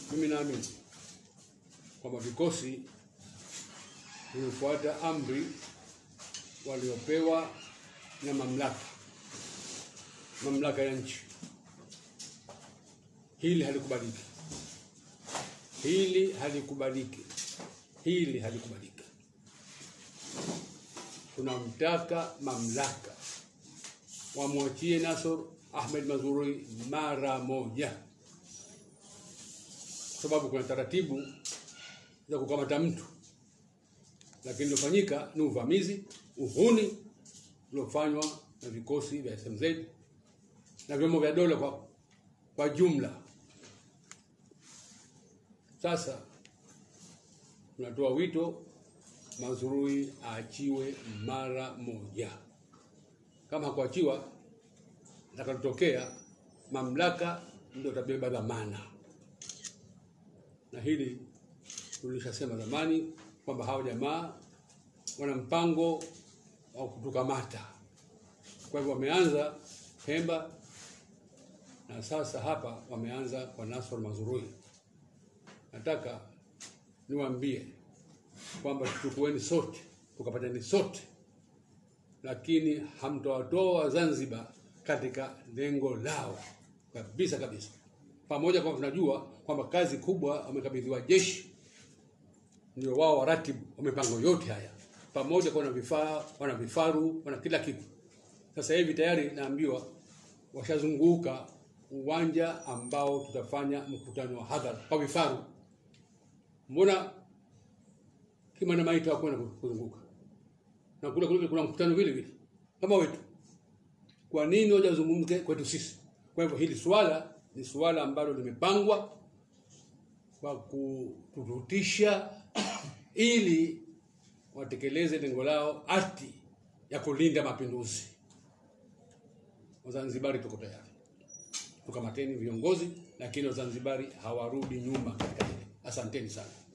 mimi naamini kwamba vikosi vimefuata amri waliopewa na mamlaka mamlaka ya nchi. Hili halikubaliki, hili halikubaliki, hili halikubaliki. Tunamtaka mamlaka wamwachie Nasor Ahmed Mazrui mara moja, kwa sababu kuna taratibu za kukamata mtu, lakini iliyofanyika ni uvamizi, uhuni uliofanywa na vikosi vya SMZ na vyombo vya dola kwa, kwa jumla. Sasa tunatoa wito Mazrui aachiwe mara moja. Kama hakuachiwa, atakalotokea mamlaka ndio tabeba dhamana, na hili tulishasema zamani kwamba hawa jamaa wana mpango wa kutukamata. Kwa hivyo wameanza Pemba na sasa hapa wameanza kwa Nasor Mazrui. Nataka niwaambie kwamba tuchukueni sote tukapatani sote, lakini hamtawatoa Zanzibar katika lengo lao kabisa kabisa, pamoja kwamba tunajua kwamba kazi kubwa wamekabidhiwa jeshi, ndio wao waratibu wa mipango yote haya, pamoja kwa wana vifaa, wana vifaru, wana kila kitu. Sasa hivi tayari naambiwa washazunguka uwanja ambao tutafanya mkutano wa hadhara kwa vifaru. Mbona Kimana Maita hakwenda kuzunguka na kule kule kuna mkutano vile vile kama wetu? Kwa nini waje wazungumze kwetu sisi? Kwa hivyo hili swala ni swala ambalo limepangwa kwa kuturutisha ili watekeleze lengo lao ati ya kulinda mapinduzi. Wazanzibari tuko tayari, tukamateni viongozi, lakini Wazanzibari hawarudi nyuma katika hili. Asanteni sana.